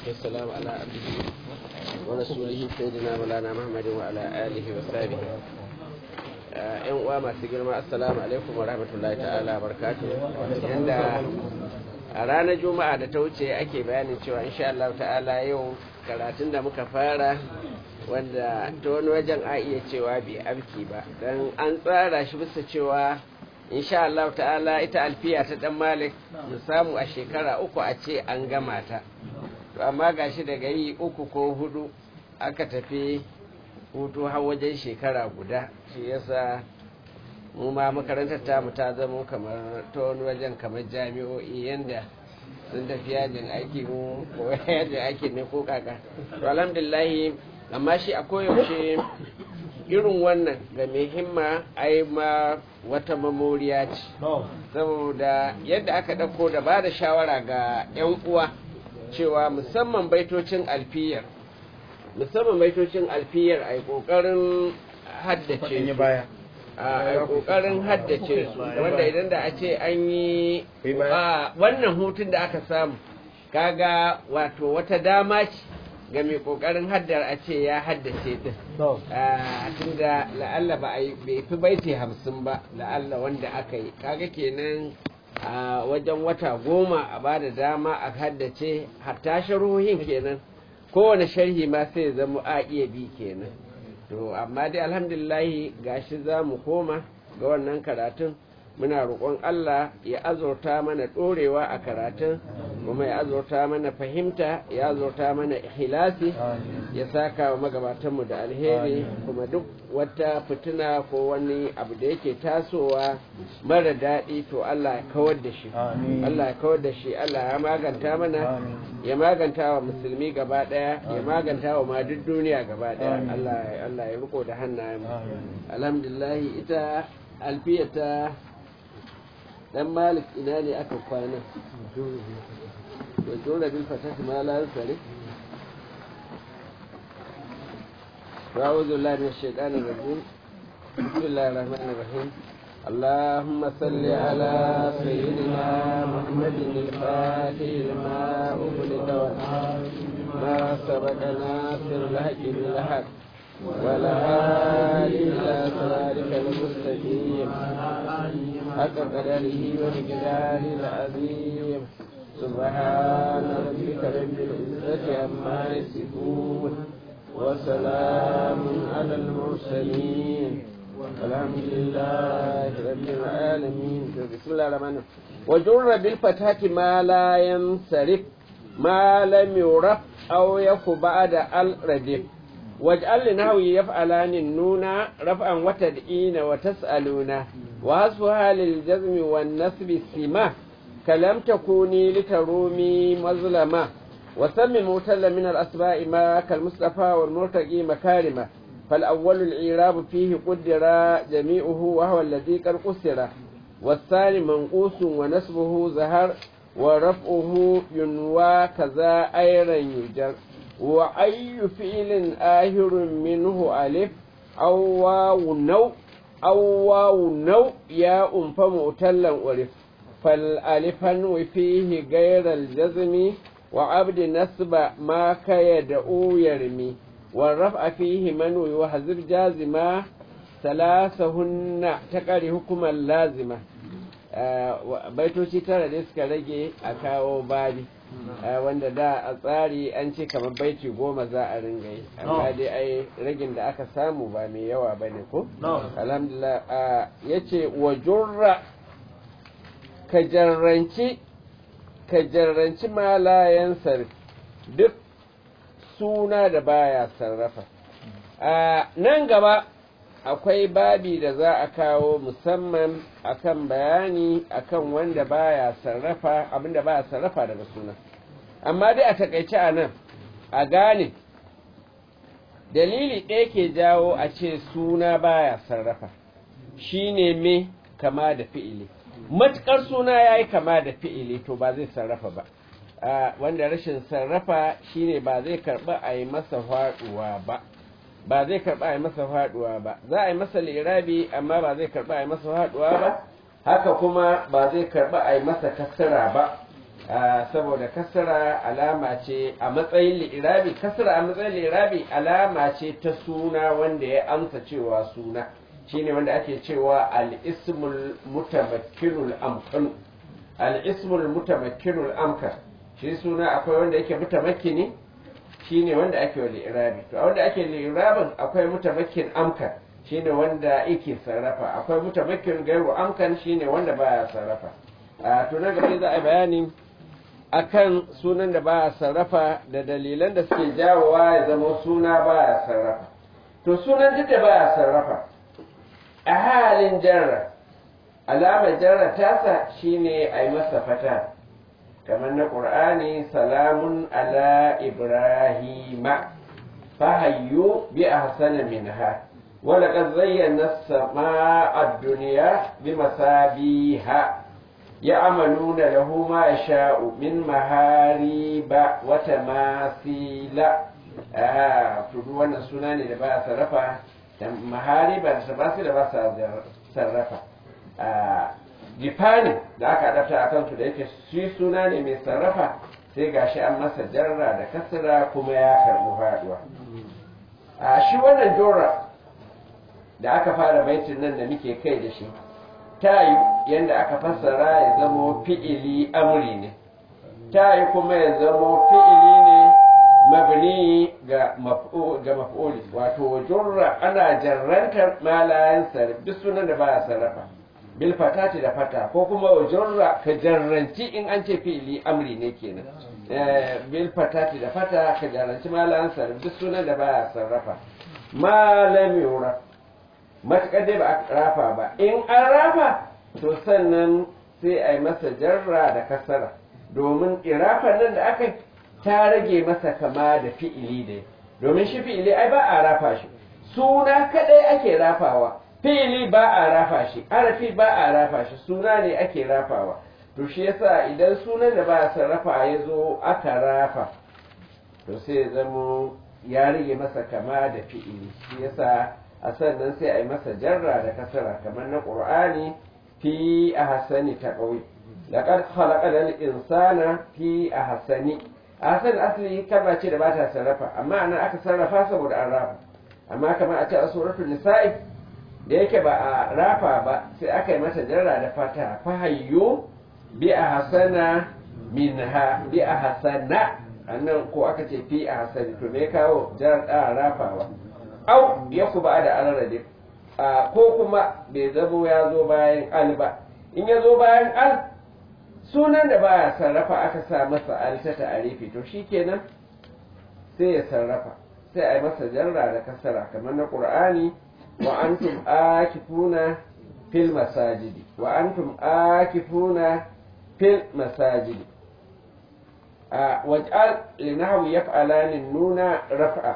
والسلام على عبده ورسوله سيدنا مولانا محمد وعلى آله وصحبه yan uwa masu girma assalamu alaikum wa rahmatullahi ta'ala barkatu yanda a ranar juma'a da ta wuce ake bayanin cewa insha Allah ta'ala yau karatun da muka fara wanda ta wani wajen a iya cewa bai abki ba don an tsara shi bisa cewa insha Allah ta'ala ita alfiya ta dan malik mu samu a shekara uku a ce an gama ta to amma gashi daga yi uku ko hudu aka tafi hutu har wajen shekara guda shi yasa mu ma makarantar tamu ta zama kamar ta wani wajen kamar jami'o'i yanda sun tafi yajin aiki mu ko yajin aiki ne ko kaka to alhamdulillah amma shi a koyaushe irin wannan ga mai himma ai ma wata mamoriya ce saboda yadda aka ɗauko da ba da shawara ga 'yan uwa cewa musamman baitocin alfiyar musamman baitocin alfiyar a ƙoƙarin haddace su a ƙoƙarin haddace su wanda idan da a ce an yi wannan hutun da aka samu kaga wato wata dama ce ga mai ƙoƙarin haddar a ce ya haddace din tunda la'alla ba a bai fi baiti hamsin ba la'alla wanda aka yi kaga kenan a wajen wata goma a ba da dama a haddace hatta sharuhin kenan kowane sharhi ma sai zama a iya bi kenan to amma dai alhamdulillahi gashi za mu koma ga wannan karatun muna roƙon Allah ya azurta mana ɗorewa a karatun kuma ya azurta mana fahimta ya azurta mana hilasi ya saka wa magabatanmu da alheri kuma duk wata fitina ko wani abu da yake tasowa mara daɗi to Allah ya kawar da shi Allah ya kawar da shi Allah ya maganta mana ya maganta wa musulmi gaba ɗaya ya maganta wa ma duk duniya gaba ɗaya Allah ya riko da hannayen alhamdulillah ita alfiyata dan malik ina ne aka kwana wajen rabin fatah ma la sare أعوذ بالله من الشيطان الرجيم بسم الله الرحمن الرحيم اللهم صل على سيدنا محمد الفاتح لما أغلق ما سبق ناصر الحق بالحق ولا هادي إلى صراطك المستقيم حق قدره ومقداره العظيم سبحان ربك رب العزة عما يصفون وسلام على المرسلين الحمد لله رب العالمين بسم الله الرحمن الرحيم وجر بالفتاة ما لا ينصرف ما لم يرف أو يك بعد الردف واجعل لنهوي يفعلان النون رفعا وتدئين وتسألون وحذفها للجزم والنسب السمة كلم تكوني لترومي مظلمة وسم موتل من الأسماء ما كالمصطفى والمرتقي مكارمة فالأول الإعراب فيه قدر جميعه وهو الذي قد قصر والثاني منقوص ونسبه زهر ورفعه ينوى كذا أيضا يجر وأي فعل آهر منه ألف أو واو نو أو واو نو ياء فمعتلا ورف فالألفا فيه غير الجزم وعبد نسب ما كيدعو يرمي والرفع فيه من وحذف جازما ثلاثهن تقري حكما لازمة baitoci tara da suka rage a kawo babi wanda da a tsari an ce kamar baiti goma za a ringa yi amma dai ai ragin da aka samu ba mai yawa ba ne ko alhamdulillah ya ce wa jurra ka jarranci ka jarranci malayan sarf duk suna da baya sarrafa nan gaba akwai babi da za a kawo musamman akan bayani akan wanda baya sarrafa abinda baya sarrafa daga suna amma dai a takaice a nan a gane dalili ɗaya ke jawo a ce suna baya sarrafa shine me kama da fi'ili matuƙar suna ya yi kama da fi'ili to ba zai sarrafa ba wanda rashin sarrafa shine ba zai karɓi a yi masa faɗuwa ba ba zai karɓa a yi masa faɗuwa ba za a yi masa lirabi amma ba zai karɓa a yi masa faɗuwa ba haka kuma ba zai karɓa a yi masa kasira ba saboda kasra alama ce a matsayin li'irabi kasra a matsayin li'irabi alama ce ta suna wanda ya amsa cewa suna shine wanda ake cewa al-ismul mutamakkinul amkan al-ismul mutamakkinul amkan shi suna akwai wanda yake mutamakkini shine wanda ake wa li'irabi to wanda ake li'irabin akwai mutamakkin amkan shine wanda yake sarrafa akwai mutamakkin gairu amkan shine wanda baya sarrafa a to na gaba za a bayani akan sunan da baya sarrafa da dalilan da suke jawowa ya zama suna baya sarrafa to sunan duk da baya sarrafa a halin jarra alamar jarra tasa shine a yi masa fata kamar na ƙur'ani salamun ala ibrahima fahayyu bi ahsana minha ولقد زينا السماء الدنيا بمصابيها يعملون له ما يشاء من محاريب وتماثيل آه wannan suna ne da ba a sarrafa da mahariba da tabasi da ba sa sarrafa jifani da aka adapta a kansu da yake shi suna ne mai sarrafa sai gashi an masa jarra da kasra kuma ya karɓi faɗuwa a shi wannan jora da aka fara baitin nan da muke kai da shi ta yi yadda aka fassara ya zamo fi'ili amri ne ta yi kuma ya zamo fi'ili ne mabni ga maf'uli wato jurra ana jarrantar malayan sarraf duk sunan da baya sarrafa bil fatati da fata ko kuma jurra ka jarranci in an ce fi'ili amri ne kenan bil fatati da fata ka jarranci malayan sarraf duk sunan da baya sarrafa malam yura matuƙar dai ba a rafa ba in an rafa to sannan sai a yi masa jarra da kasara domin irafan nan da aka ta rage masa kama da fi'ili dai domin shi fi'ili ai ba a rafa shi suna kadai ake rafawa fi'ili ba a rafa shi arafi ba a rafa shi suna ne ake rafawa to shi yasa idan sunan da ba a sarrafa ya zo aka rafa to sai ya zamo ya rage masa kama da fi'ili shi yasa a sannan sai a yi masa jarra da kasara kamar na ƙur'ani fi a hasani ta ƙauye laƙar halakar insana fi a hasani a hasan asali kalma ce da ba ta sarrafa amma anan aka sarrafa saboda an rafa amma kamar a ce a suratul nisa'i da yake ba a rafa ba sai aka yi mata jarra da fata fahayyo bi a hasana minha bi a hasana annan ko aka ce fi a hasani to me kawo jar a rafawa au ya ku ba da alrade ko kuma bai zamo ya zo bayan al ba in ya zo bayan al sunan da baya sarrafa aka sa masa al ta ta'arifi to shikenan sai ya sarrafa sai a yi masa jarra da kasara kamar na qur'ani wa antum akifuna fil masajidi wa antum akifuna fil masajidi a waj'al linahu yaf'alani nuna raf'a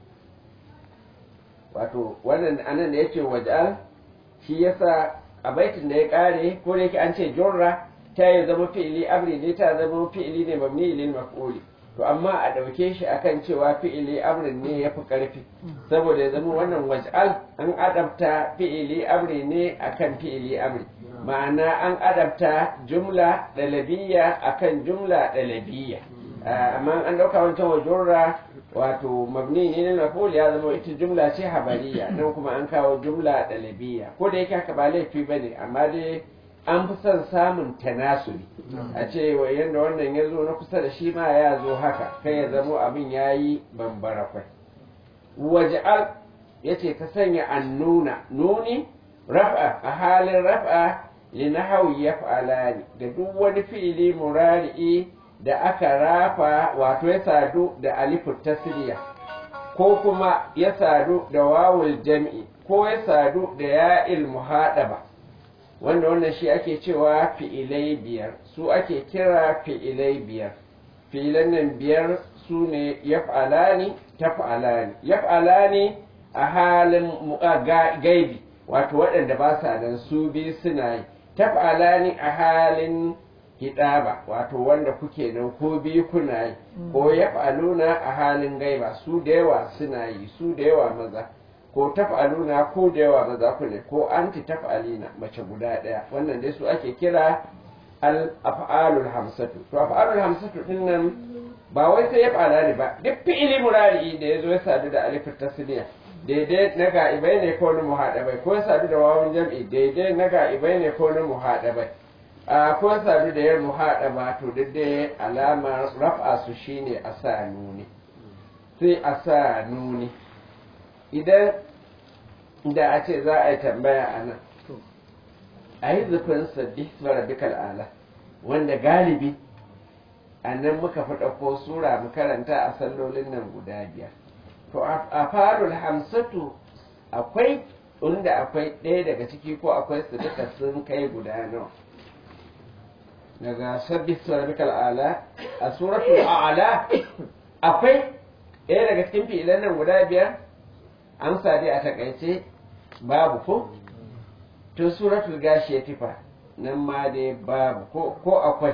wato wannan anan da yace waj'al shi yasa a baitin da ya kare ko da yake an ce jurra ta yi zama fi'ili amri ne ta zama fi'ili ne mabni lil maf'uli to amma a dauke shi akan cewa fi'ili amrin ne yafi karfi saboda ya zama wannan waj'al an adabta fi'ili amri ne akan fi'ili amri ma'ana an adabta jumla dalabiyya akan jumla dalabiyya amma an dauka wancan wajurra wato mabni ne na maf'ul ya zama ita jumla ce habariya nan kuma an kawo jumla dalabiyya ko da yake haka ba laifi bane amma dai an fi son samun tanasuli a ce wa yanda wannan ya zo na kusa da shi ma ya zo haka kai ya zamo abin ya yi bambara kwai waj'al ya ce ka sanya annuna nuni raf'a a halin raf'a linahawi yaf'alani da duk wani fi'ili murari'i da aka rafa wato ya sadu da alifu tasriya ko kuma ya sadu da wawul jam'i ko ya sadu da ya'il muhadaba wanda wannan shi ake cewa fi'ilai biyar su ake kira fi'ilai biyar fi'ilan nan biyar su ne yaf'alani taf'alani yaf'alani a halin gaibi wato waɗanda ba sa nan su bi suna yi taf'alani a halin hidaba wato wanda kuke nan ko biyu kuna yi ko yaf'aluna a halin gaiba su da yawa suna yi su da yawa maza ko taf'aluna ko da yawa maza ku ne ko anti taf'alina mace guda ɗaya wannan dai su ake kira al-af'alul hamsatu to af'alul hamsatu din nan ba wai sai ya fara ne ba duk fi'ili murari da yazo ya sadu da alif tasniya daidai na ga'ibai ne ko na muhadabai ko ya sadu da wawun jam'i daidai na ga'ibai ne ko na muhadabai a ko ya sadu da yar muhadaba to duk da alamar raf'a su shine a sa nuni sai a sa nuni idan da a ce za a yi tambaya a nan a yi zufin sabbi rabbikal ala wanda galibi a nan muka fi ɗauko sura mu karanta a sallolin nan guda biyar to a farul hamsatu akwai inda akwai ɗaya daga ciki ko akwai su duka sun kai guda nawa daga sabbi rabbikal ala a suratul a'la akwai ɗaya daga cikin fi'ilan nan guda biyar amsa dai a takaice babu ko to suratul gashi ya tifa nan ma dai babu ko akwai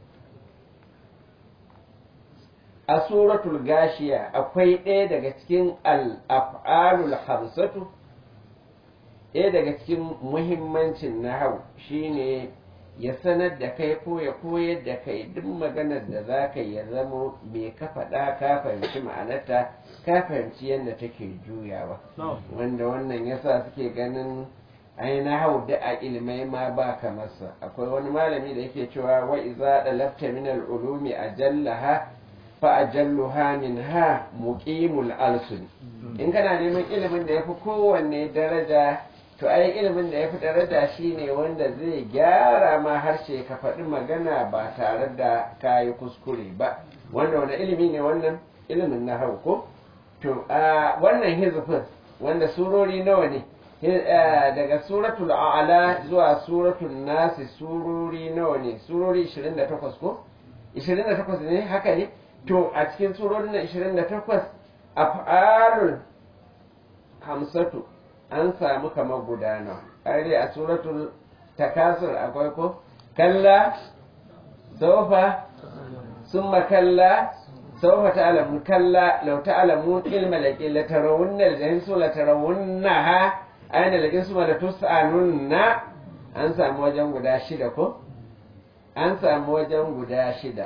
a suratul gashiya akwai ɗaya daga cikin al'af'alul hamsatu ɗaya daga cikin muhimmancin nahau shine ya sanar da kai ko ya koyar da kai duk maganar da za ka ya zamo me ka faɗa ka fahimci ma'anarta ka fahimci yadda take juyawa wanda wannan yasa suke ganin ai na hau da a ilmai ma ba kamarsa akwai wani malami da yake cewa wa iza da lafta min al-ulumi ajallaha fa ajalluha minha muqimul alsun in kana neman ilimin da yafi kowanne daraja to ai ilimin da yafi daraja shine wanda zai gyara ma harshe ka faɗi magana ba tare da kayi kuskure ba wanda wani ilimi ne wannan ilimin na hau ko to a wannan hizfin wanda surori nawa ne daga suratul a'la zuwa suratul nasi surori nawa ne surori 28 ko 28 ne haka ne to a cikin surorin 28 af'alul hamsatu an samu kamar guda nawa dai a suratul takasur akwai ko kalla sofa summa kalla سوف تعلمون كلا لو تعلمون علم اليقين لترون الجحيم لترونها أين اليقين ثم لتسألن an samu wajen guda shida ko an samu wajen guda shida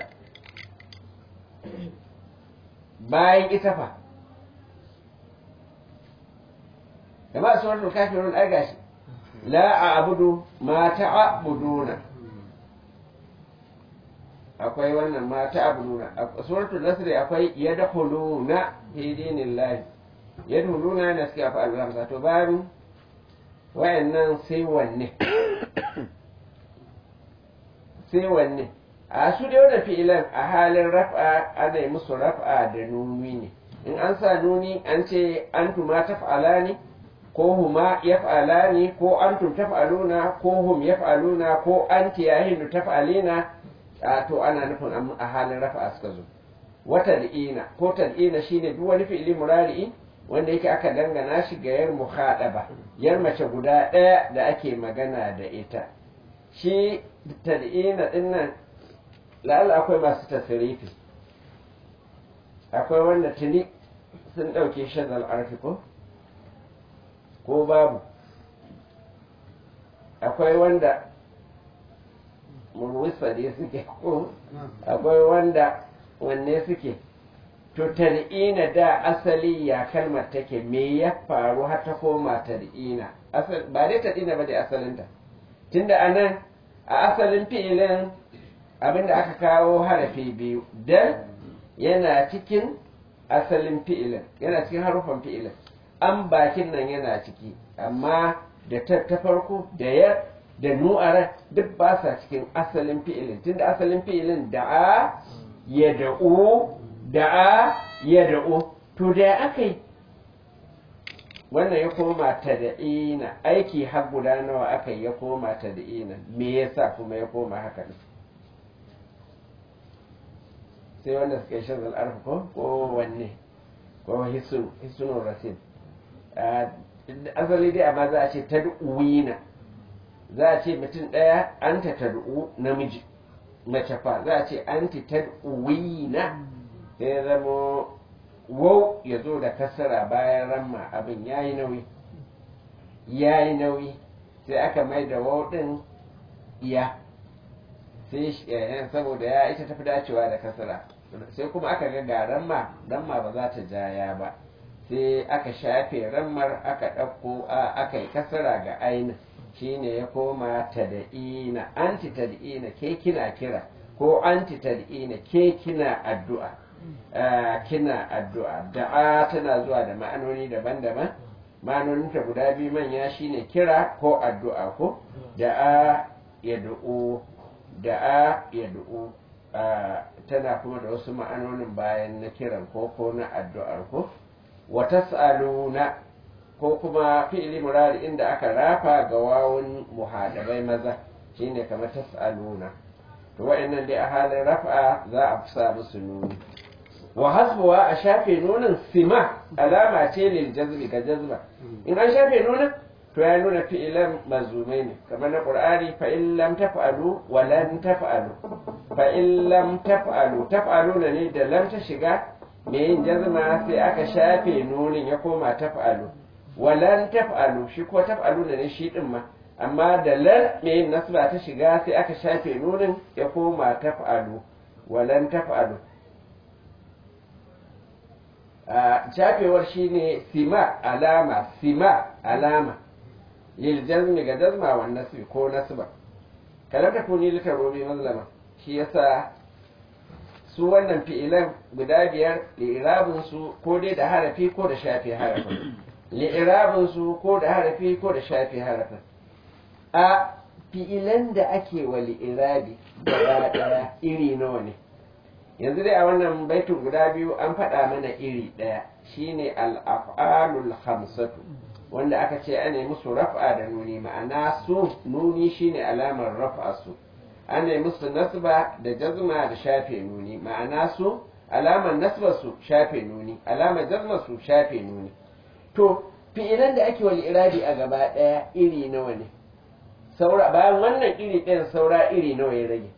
bayan ita fa da ba su wani kafirun ai gashi la a abudu ma ta'abuduna akwai wannan ma ta'abuduna a suratul nasr akwai yadkhuluna fi dinillahi yadkhuluna na suke afa al to bayan wayannan sai wanne sai wanne a su dai wannan fi'ilan a halin raf'a ana yi musu raf'a da nuni ne in an sa nuni an ce antuma taf'alani ko huma yaf'alani ko antum taf'aluna ko hum yaf'aluna ko anti yahindu taf'alina a to ana nufin a halin rafa'a suka zo wata da'ina ko tad'ina shine duk wani fi'ili murari'i wanda yake aka dangana shi ga yar muhadaba yar mace guda ɗaya da ake magana da ita shi tad'ina din nan la'alla akwai masu tasirifi akwai wanda tuni sun ɗauke shazal arfi ko ko babu akwai wanda murwisa ne suke ko akwai wanda wanne suke to tar'ina da asali ya kalmar take me ya faru har ta koma tar'ina ba dai tar'ina ba dai asalinta tunda anan a asalin fi'ilin abinda aka kawo harafi biyu da yana cikin asalin fi'ilin yana cikin harufan fi'ilin an bakin nan yana ciki amma da ta ta farko da ya da nu'ara duk ba sa cikin asalin fi'ilin tunda asalin fi'ilin da'a ya da'u da'a ya da'u to da aka yi wannan ya koma ta da'ina aiki har guda nawa aka yi ya koma ta da'ina me yasa kuma ya koma haka ne sai wanda suka yi shazal arfa ko ko wanne ko hisun hisunun rasin asali dai amma za a ce tad'uwina za a ce mutum ɗaya an ta tad'u namiji mace fa za a ce an ta tad'uwina sai ya zama wau ya zo da kasara bayan ramma abin ya yi nauyi ya yi nauyi sai aka mai da wau ɗin iya sai saboda ya ita tafi dacewa da kasara sai kuma aka ga ga ramma ramma ba za ta ja ya ba sai aka shafe rammar aka ɗauko aka yi kasara ga aina shine ya koma tada'ina anti tada'ina ke kina kira ko anti tada'ina ke kina addu'a kina addu'a da'a tana zuwa da ma'anoni daban-daban ma'anoninta guda biyu manya shine kira ko addu'a ko da'a ya du'u da'a ya du'u tana kuma da wasu ma'anonin bayan na kiran ko ko na addu'ar ko wa tas'aluna ko kuma fi'ili murari inda aka rafa ga wawun muhadabai maza shine kamar tas'aluna to wa'annan dai a halin raf'a za a sa musu nuni wa hasbuwa a shafe nunin sima alama ce lil jazmi ga jazma in an shafe nunin to ya nuna fi'ilan mazumai ne kamar na qur'ani fa in lam taf'alu wa lan taf'alu fa in lam taf'alu taf'aluna ne da lam ta shiga me yin jazma sai aka shafe nunin ya koma taf'alu wa lan taf'alu shi ko taf'aluna ne shi din ma amma da lan me yin nasba ta shiga sai aka shafe nunin ya koma taf'alu wa lan taf'alu shafewar shine sima alama sima alama lil jazmi ga jazma wa nasbi ko nasba kalam ta kuni lika robi mazlama shi yasa su wannan fi'ilan guda biyar li'irabin su ko dai da harafi ko da shafi harafin li'irabin su ko da harafi ko da shafi harafin a fi'ilan da ake wa li'irabi gaba daya iri nawa ne yanzu dai a wannan baitin guda biyu an faɗa mana iri ɗaya shine al-af'alul khamsatu wanda aka ce ana musu raf'a da nuni ma'ana su nuni shine alamar raf'a su ana musu nasba da jazma da shafe nuni ma'ana su alamar nasba su shafe nuni alamar jazma su shafe nuni to fi'ilan da ake wal irabi a gaba ɗaya iri nawa ne saura bayan wannan iri ɗayan saura iri nawa ya rage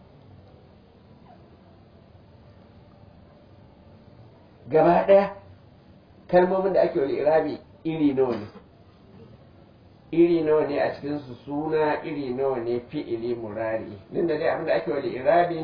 gaba ɗaya kalmomin da ake wal irabi iri nawa ne iri nawa ne a cikin su suna iri nawa ne fi'ili murari din da dai abinda ake wal irabi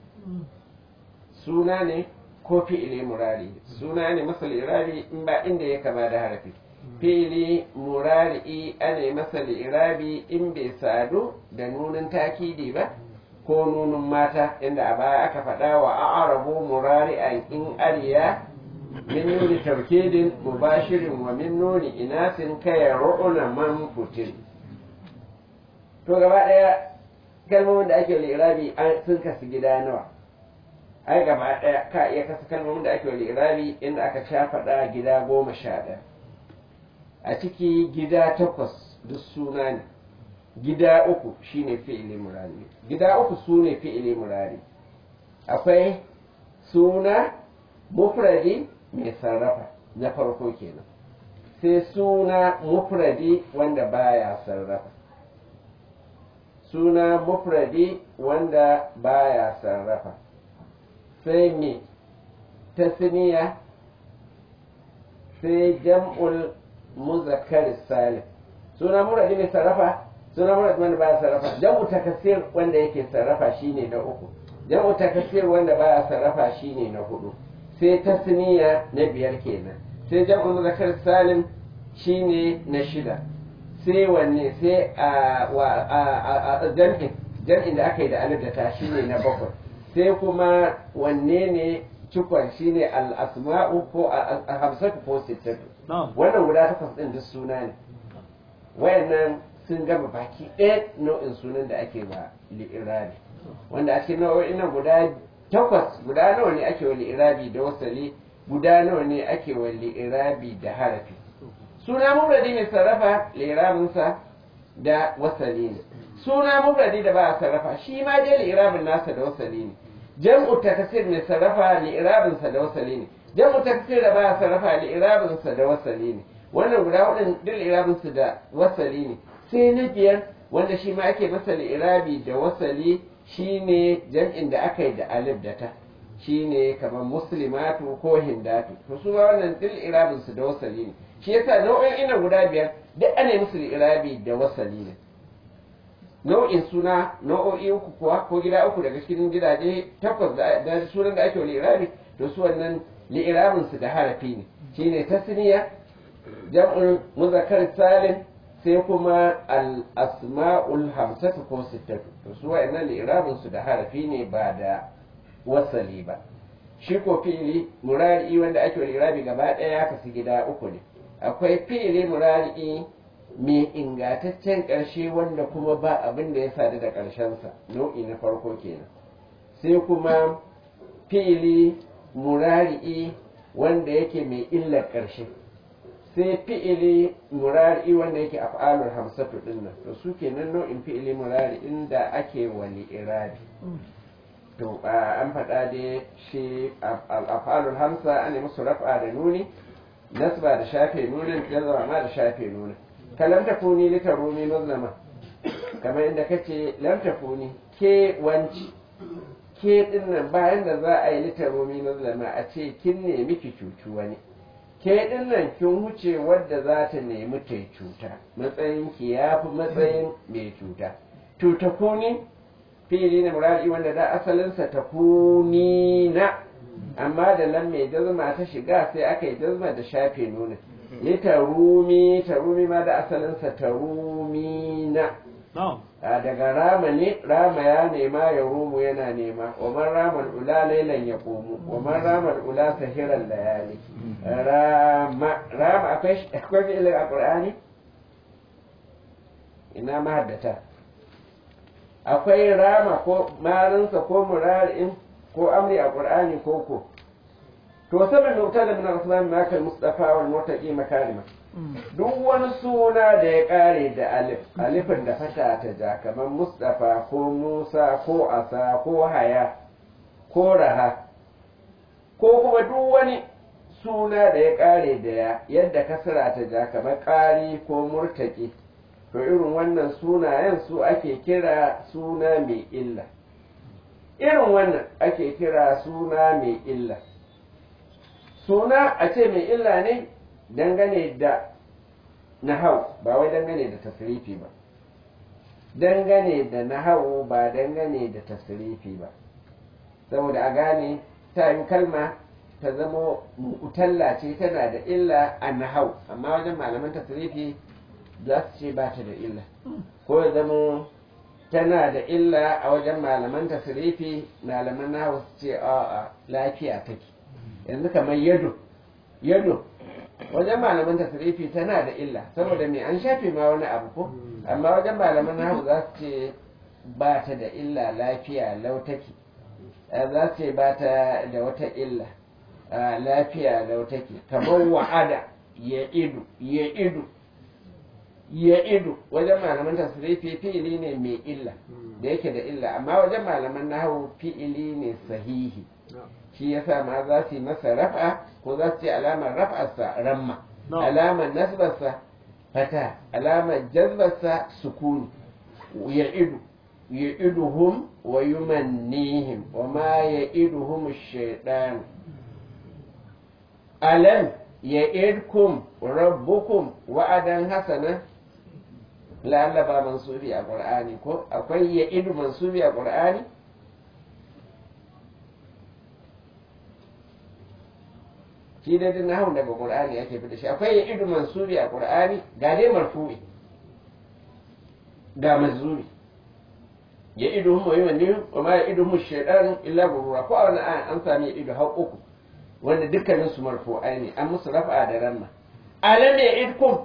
suna ne ko fi'ili murari suna ne masa irabi in ba inda ya kama da harafi fi'ili murari ana masa irabi in bai sadu da nunin takidi ba ko nunin mata inda a baya aka faɗa wa a'arabu murari'an in ariya min nuni taukidin mubashirin wa min nuni inasin kaya ru'una man futin to gaba ɗaya kalmomin da ake lirabi sun kasu gida nawa ai gaba ɗaya ka iya kasa kalmomin da ake lirabi inda aka sha faɗa gida goma sha ɗaya a ciki gida takwas duk suna ne gida uku shine fi'ili murari gida uku su ne fi'ili murari akwai suna mufradi mai sarrafa na farko kenan sai suna mufradi wanda baya sarrafa suna mufradi wanda baya sarrafa sai me tasniya sai jam'ul muzakkar salim suna mufradi mai sarrafa suna mufradi wanda baya sarrafa jam'u takassir wanda yake sarrafa shine na uku jam'u takassir wanda baya sarrafa shine na hudu sai tasniya na biyar kenan sai jam'u muzakkar salim shine na shida sai wanne sai a jam'in jam'in da aka yi da alif da ta shine na bakwai sai kuma wanne ne cikon shine al-asma'u ko al-hamsatu ko sittatu wannan guda takwas din duk suna ne wayannan sun gama baki ɗaya nau'in sunan da ake wa li'irabi wanda a cikin nau'o'in nan guda takwas guda nawa ne ake wa li'irabi da wasali guda nawa ne ake wa li'irabi da harafi suna mufradi mai sarrafa li'irabinsa da wasali ne suna mufradi da ba a sarrafa shi ma dai li'irabin nasa da wasali ne jam'u takasir mai sarrafa li'irabinsa da wasali ne jam'u takasir da ba a sarrafa li'irabinsa da wasali ne wannan guda hudun duk li'irabinsu da wasali ne sai na biyar wanda shi ma ake masa li'irabi da wasali shine jam'in da aka yi da alif da ta shine kamar muslimatu ko hindatu to su ma wannan duk irabin su da wasali ne shi yasa nau'in ina guda biyar duk ana musu irabi da wasali ne nau'in suna nau'o'i uku kuwa ko gida uku daga cikin gidaje takwas da sunan da ake li'irabi to su wannan li'irabin su da harafi ne shine tasniya jam'ul muzakkar salim sai kuma al asma'ul hamsatu ko sittatu to su wa'annan li'irabin su da harafi ne ba da wasali ba shi ko fi'ili murari wanda ake li'irabi gaba ɗaya ya kasu gida uku ne akwai fi'ili murari mai ingataccen ƙarshe wanda kuma ba abin da ya sadu da ƙarshensa nau'i na farko kenan sai kuma fi'ili murari'i wanda yake mai illar ƙarshe sai fi'ili murari'i wanda yake af'alul hamsatu din nan to su kenan nau'in fi'ili murari'in da ake wali irabi to an faɗa da shi af'alul hamsa an yi musu raf'a da nuni nasba da shafe nunin jazra ma da shafe nunin kalam takuni litarumi mazlama kamar inda kace lam takuni ke wanci ke dinnan bayan da za a yi litarumi mazlama a ce kin nemi ki cuci wani ke dinnan kin huce wadda za ta nemi ta cuta matsayin ki ya fi matsayin mai cuta to ta kuni fili na murari wanda da asalinsa ta kuni na amma da lam mai jazma ta shiga sai aka yi jazma da shafe nuna ni tarumi tarumi ma da asalinsa tarumi na daga rama ne rama ya nema ya rumu yana nema waman ramal ula lailan ya komu waman ramal ula sahiran layali rama rama akwai akwai fi'ilin a qur'ani ina mahaddata akwai rama ko marinsa ko murari'in ko amri a qur'ani ko ko to saboda nauta da min rasulullahi ma kan mustafa wal mutaqi makarima duk wani suna da ya kare da alif alifin da fata ta ja kamar mustafa ko musa ko asa ko haya ko raha ko kuma duk wani suna da ya kare da ya yadda kasra ta ja kamar ƙari ko murtaki to irin wannan sunayen su ake kira suna mai illa irin wannan ake kira suna mai illa suna a ce mai illa ne dangane da nahau ba wai dangane da tasrifi ba dangane da nahau ba dangane da tasrifi ba saboda a gane ta yi kalma ta zama mutalla ce tana da illa a nahau amma wajen malaman tasrifi za su ce ba ta da illa ko ya zama tana da illa a wajen malaman tasrifi malaman nahau su ce a'a lafiya take yanzu kamar yado yado wajen malaman tasrifi tana da illa saboda me an shafe ma wani abu ko amma wajen malaman nahu za su ce ba ta da illa lafiya lautaki za su ce ba ta da wata illa lafiya lautaki kamar wa'ada ya idu ya idu ya idu wajen malaman tasrifi fi'ili ne mai illa da yake da illa amma wajen malaman nahu fi'ili ne sahihi shi yasa ma za su yi masa rafa ko za su ce alamar raf'arsa ramma alamar nasbarsa fata alamar jazbarsa sukuni ya idu ya iduhum wa yumannihim wa ma ya iduhum shaidan alam ya idkum rabbukum wa'adan hasana la'alla ba mansubi a qur'ani ko akwai ya idu mansubi a qur'ani shi da din nahun daga qur'ani ake fita shi akwai ya idu mansubi a qur'ani ga dai marfu'i ga mazuri ya idu hum wa yumanni wa ma ya idu hum shaytan illa gurura ko a wannan ayan an sami ya idu har uku wanda dukkanin su marfu'ai ne an musu rafa da ramma alam ya idkum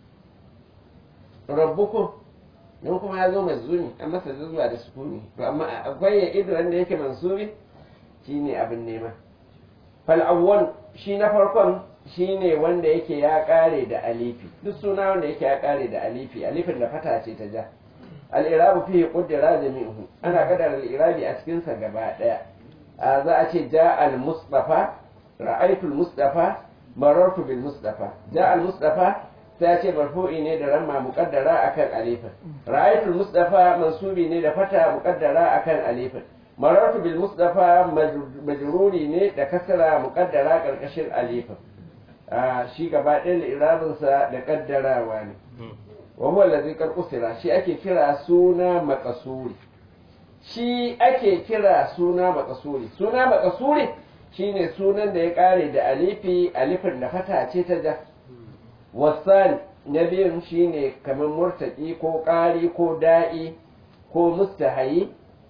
rabbukum don kuma ya zo mazuni an masa zuwa da sukuni to amma akwai ya idu wanda yake mansubi shine abin nema fal awwal shi na farkon shine wanda yake ya kare da alifi duk suna wanda yake ya kare da alifi alifin da fata ce ta ja al-irabu fihi qaddara jami'uhu ana kadar al-irabi a cikin sa gaba daya za a ce ja al-mustafa ra'aytu al-mustafa marartu bil mustafa ja al-mustafa sai ya ce marfu'i ne da ramma muqaddara akan alifin ra'aytu al-mustafa mansubi ne da fata muqaddara akan alifin marartu bil mustafa majruri ne da kasara muqaddara karkashin alifin shi gaba ɗaya irabinsa da kaddarawa ne wa huwa allazi qad usira shi ake kira suna maqsuri shi ake kira suna maqsuri suna maqsuri shine sunan da ya kare da alifi alifin da fata ce ta ja wasan na biyun shine kamar murtaki ko ƙari ko da'i ko mustahayi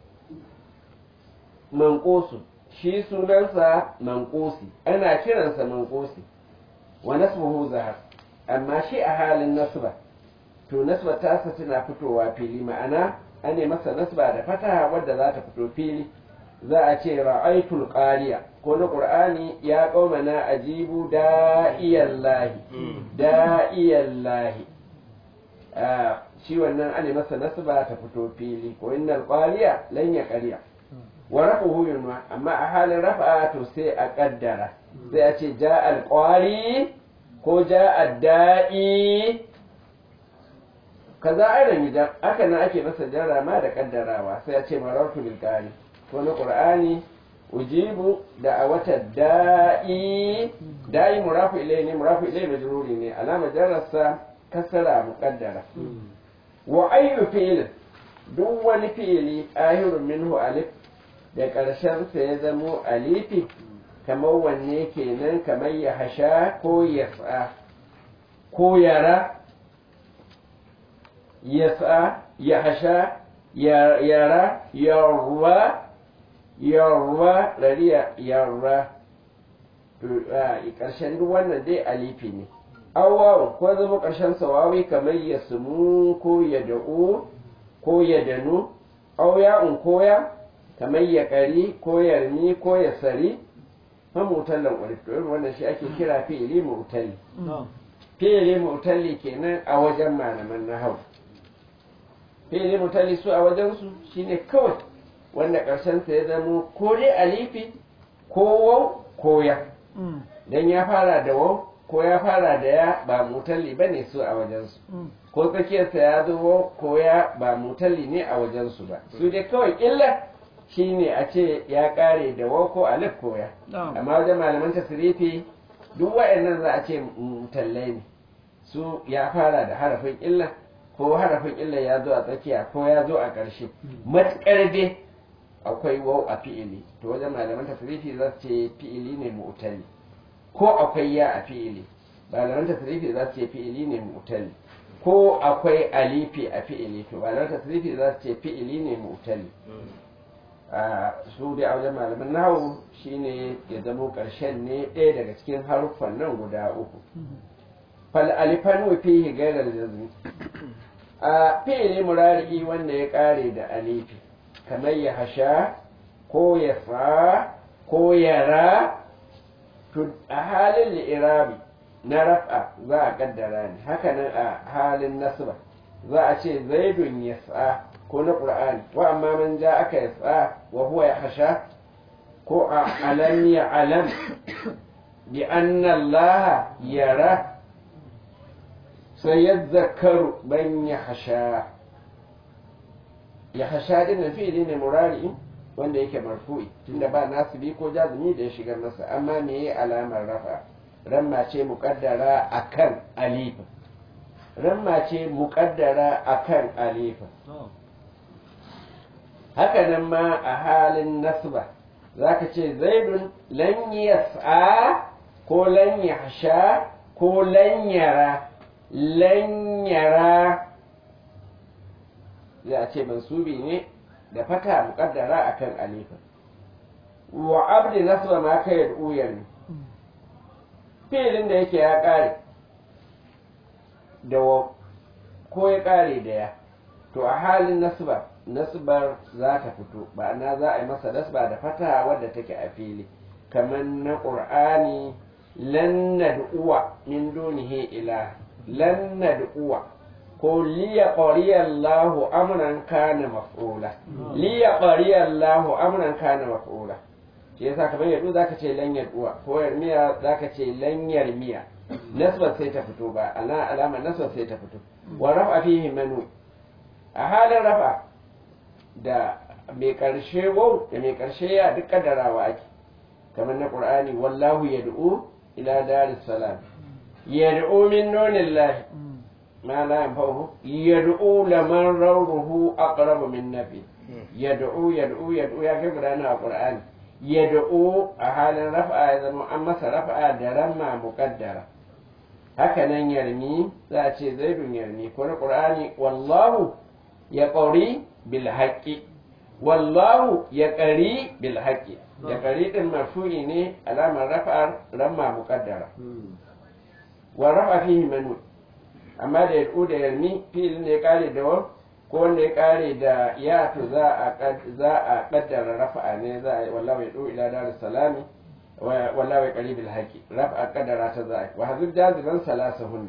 manƙosu shi sunansa manƙosi ana kiransa manƙosi wa nasbuhu zahar amma shi a halin nasba to nasba tasa tana fitowa fili ma'ana ane masa nasba da fataha wadda za ta fito fili za a ce ra'aitul qariya ko na qur'ani ya qaumana ajibu da'iyallahi da'iyallahi shi wannan ane masa nasba ta fito fili ko innal qariya lan ya qariya wa rafuhu yunwa amma a halin rafa to sai a kaddara sai a ce ja alqari ko ja adda'i kaza aidan idan haka nan ake masa jarra ma da kaddarawa sai a ce marartu bil qari ko na qur'ani ujibu da a wata da'i da'i murafu ilai ne murafu ilai majruri ne alama jarrarsa kasara muqaddara wa ayyu fi'l duk wani fi'ili ahirun minhu alif da ƙarshen sa ya zamo alifi kamar wanne kenan kamar ya hasha ko yasa ko yara yasa ya hasha yara yarwa yarwa rariya yarwa ƙarshen duk wannan dai alifi ne awawun ko zama ƙarshen sawawi kamar ya sumu ko ya da'u ko ya danu auya'un koya kamar ya ƙari ko yarmi ko ya sari mamutallan ƙwarfi wannan shi ake kira fi'ili mutalli fi'ili mutalli kenan a wajen malaman nahau fi'ili mutalli su a wajensu shine kawai wanda ƙarshen sa ya zamo ko dai alifi ko wau ko ya dan ya fara da wau ko ya fara da ya ba mutalli ba ne su a wajensu ko tsakiyarsa ya zo wau ko ya ba mutalli ne a wajensu ba su dai kawai illa shine a ce ya kare da wau ko alif ko ya amma wajen malaman tasirifi duk wa'annan za a ce mutallai ne su ya fara da harafin illa ko harafin illa ya zo a tsakiya ko ya zo a ƙarshe matuƙar dai akwai wau a fi'ili to wajen malaman tasirifi za su ce fi'ili ne mu'tali ko akwai ya a fi'ili malaman tasirifi za su ce fi'ili ne mu'tali ko akwai alifi a fi'ili to malaman tasirifi za su ce fi'ili ne mu'tali a su da wajen malaman nahu shine ya zamo ƙarshen ne ɗaya daga cikin haruffan nan guda uku fal alifan fihi gairar jazmi a fi'ili murari wanda ya ƙare da alifi kamar ya hasha ko ya fa ko ya ra to a halin li'irabi na raf'a za a kaddara ne hakanan a halin nasba za a ce zaidun yas'a ko na qur'ani wa amma man ja aka yas'a wa huwa yahsha ko a alam ya alam bi anna allaha yara sayadzakaru man yahsha yahsha din fi'li ne murari wanda yake marfu'i tunda ba nasibi ko jazumi da ya shiga masa amma me yi alamar rafa ramma ce muqaddara akan alif ramma ce muqaddara akan alif haka nan ma a halin nasba zaka ce zaidun lan yas'a ko lan yahsha ko lan yara lan yara za a ce mansubi ne da fata muƙaddara akan alifin wa abdi nasba ma kai yad'uyar ne filin da yake ya ƙare da ko ya ƙare da ya to a halin nasba nasbar za ta fito ba na za a yi masa nasba da fata wadda take a fili kamar na ƙur'ani lan nad'uwa min dunihi ila lan nad'uwa ko liya Allahu amran kana maf'ula liya Allahu amran kana maf'ula shi yasa kamar yadu zaka ce lan yaduwa ko yarmiya zaka ce lan yarmiya nasba sai ta fito ba ala alama nasba sai ta fito wa rafa fihi manu a halin rafa da mai karshe wau da mai karshe ya duk kaddarawa ake kamar na qur'ani wallahu yad'u ila daris salam yad'u min nunillahi ma la yanfa'uhu yad'u laman rawruhu aqrabu min nafi yad'u yad'u yad'u ya kai guda a qur'ani yad'u a halin rafa'a ya zama an masa rafa'a da ramma muqaddara haka nan yarmi za a ce zaidun yarmi ko na qur'ani wallahu ya qari bil haqqi wallahu ya qari bil haqqi ya qari din marfu'i ne alamar rafa'ar ramma muqaddara wa rafa fihi manu amma da yad'u da yarmi fi'il ne ya kare da wa ko wanda ya kare da ya to za a za a kaddara rafa'a ne za a yi wallahu yad'u ila darus salami wallahu ya qari bil haqqi rafa'a kaddara ta za a wa hazul jaziban salasahunna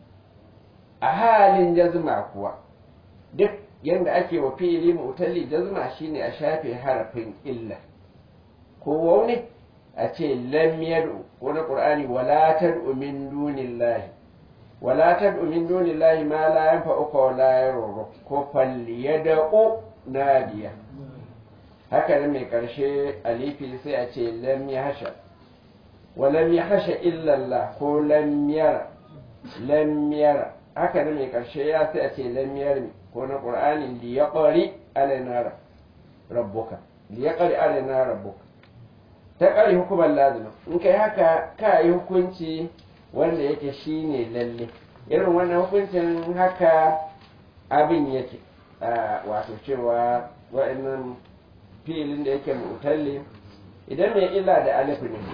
a halin jazma kuwa duk yanda ake wa fi'ili mu'talli jazma shine a shafe harafin illa ko waune a ce lam yad'u ko na qur'ani wala tad'u min dunillahi wala tad'u min dunillahi ma la yanfa'uka wa la yadurruk ko falyad'u nadiya haka ne mai karshe alifi sai a ce lam yahsha wa lam yahsha illa Allah ko lam yara lam yara haka ne mai karshe ya sai a ce lam yarmi ko na qur'ani li yaqri alaina rabbuka li yaqri alaina rabbuka ta ƙari hukumar lazima in kai haka ka yi hukunci wanda yake shine lalle irin wannan hukuncin haka abin yake wato cewa wa'annan filin da yake mutalli idan mai illa da alif ne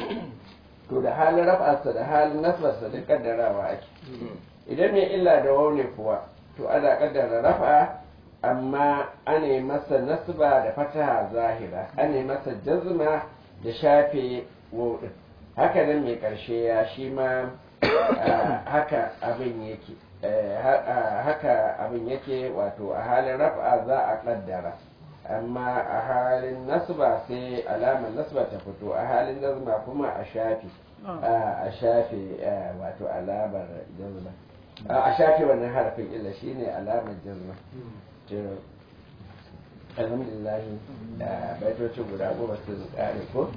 to da halin raf'arsa da halin nasbarsa duk kaddarawa ake idan mai illa da waune kuwa to ana kaddara rafa amma ana masa nasba da fataha zahira ana masa jazma da shafe wodin haka nan mai ƙarshe ya shi ma haka abin yake haka abin yake wato a halin rafa za a kaddara amma a halin nasba sai alamar nasba ta fito a halin jazma kuma a shafe a shafe wato alamar jazma a shafe wannan harafin illa shine alamar jazma alhamdulillah baitocin guda goma sun kare ko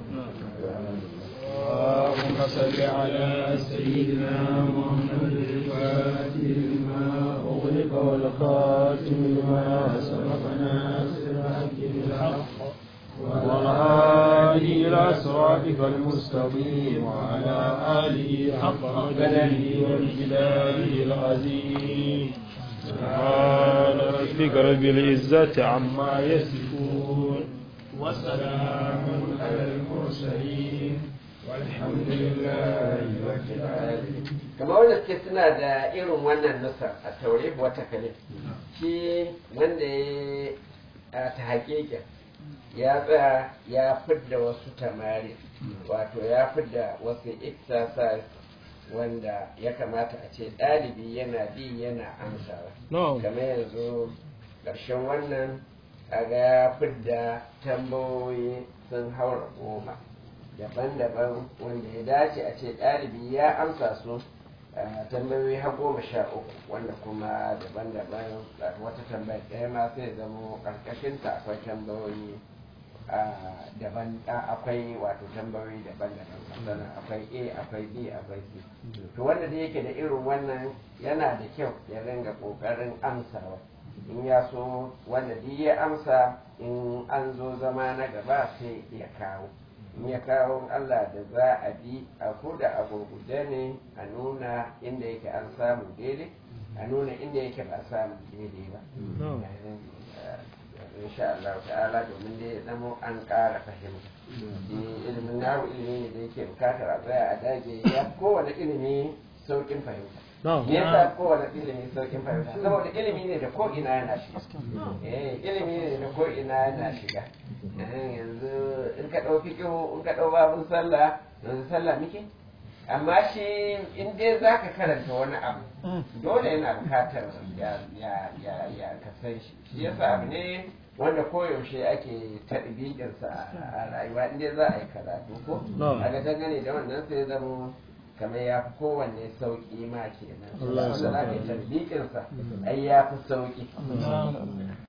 اللهم صل على سيدنا محمد الفاتح لما أغلق والخاتم لما سبق ناصر الحق بالحق والهادي إلى صراطك المستقيم وعلى آله حق قدره ومقداره العظيم سبحان ربك رب العزة عما يصفون وسلام على المرسلين والحمد لله رب العالمين kamar wanda suke suna da irin wannan nusa a taure wata kale shi wanda ya ta haƙiƙa ya tsaya ya fidda wasu tamari wato ya fidda wasu exercise wanda ya kamata a ce ɗalibi yana bi yana amsawa kamar yanzu ƙarshen wannan kaga ya fidda tambayoyi sun haura goma daban-daban wanda ya dace a ce ɗalibi ya amsa su tambayoyi har goma sha uku wanda kuma daban-daban wata tambaya ɗaya ma sai zamo ƙarƙashinta akwai tambayoyi daban akwai wato tambayoyi daban-daban sannan akwai a akwai b akwai c to wanda da yake da irin wannan yana da kyau ya ringa ƙoƙarin amsawa in ya so wanda duk ya amsa in an zo zama na gaba sai ya kawo in ya kawo Allah da za a bi a kuda a gurguje ne a nuna inda yake an samu daidai a nuna inda yake ba samu daidai ba insha Allah ta'ala domin dai zamo an ƙara fahimta ilimin nahu ilimi ne da yake bukatar a tsaya a dage ya kowane ilimi saukin fahimta me yasa kowane ilimi saukin fahimta saboda ilimi ne da ko ina yana shiga eh ilimi ne da ko ina yana shiga yanzu in ka ɗau fiƙihu in ka ɗau babun sallah yanzu sallah muke amma shi in dai za ka karanta wani abu dole yana bukatar ya ya ya ya ka san shi shi yasa abu ne wanda koyaushe ake tarbiyyarsa a rayuwa in dai za a yi karatu ko a ga dangane da wannan sai zama kamar ya fi kowanne sauƙi ma kenan wanda za ka yi tarbiyyarsa ai ya fi sauƙi